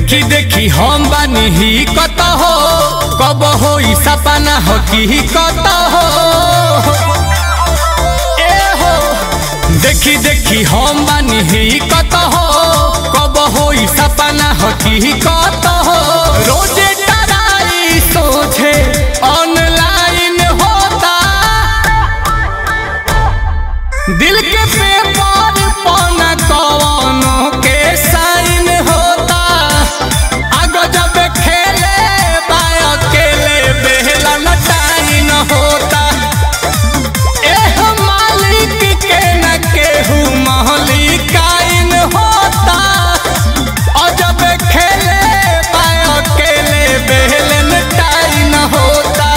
देखी देखी हम बानी ही कत हो कब हो सपना हो की कत हो ए हो देखी देखी हम बानी ही कत हो कब हो सपना हो की कत हो रोजे टराई सोचे ऑनलाइन होता दिल के पेपर पन कवनो के साइन होता आगो जब खेले बा अकेले बेहला न टाइन होता एह मालिक के न केहू महलिकाइन होता और जब खेले बा अकेले बेहले न टाइन होता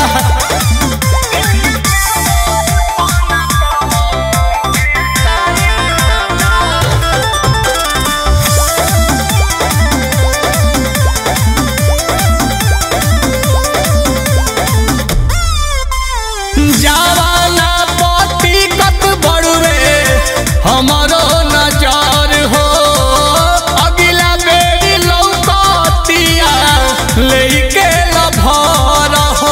जवाना पति कत बड़ुए हमरो नजर हो अगिला बेरी लौकतिया लेके लभर हो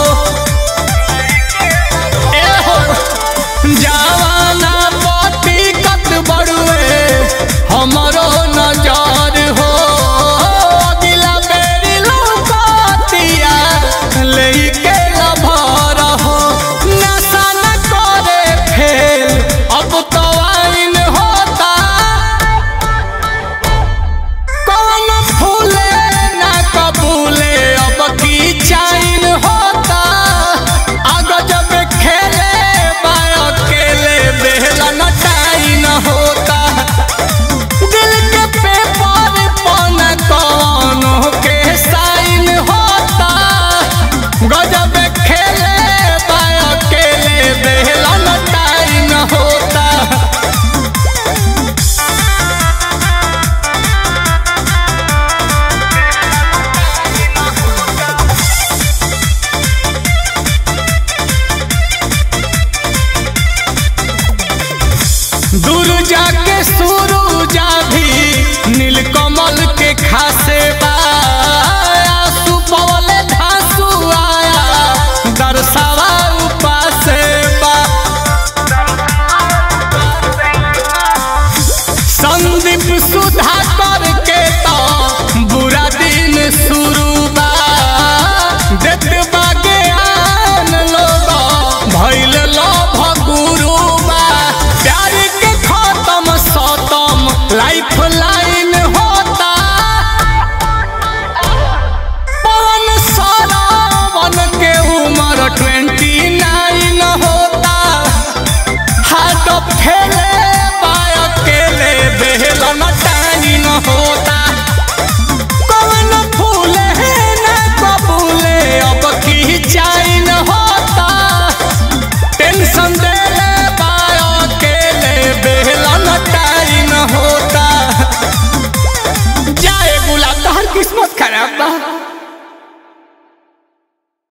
ए हो जवाना पति कत बड़ुए हमरो नजर हो अगिला बेरी लौकतिया लेके लभर हो नशा न करे फेल अब तो आइन होता कौन फूले ना कबूले अब की चाइन होता आगो जब खेले बा अकेले बेहला न टाइन होता दिल के पेपर पन कौनो के साइन होता गजब खेले बा अकेले बेहला न टाइन होता दूर जाके सुरू जा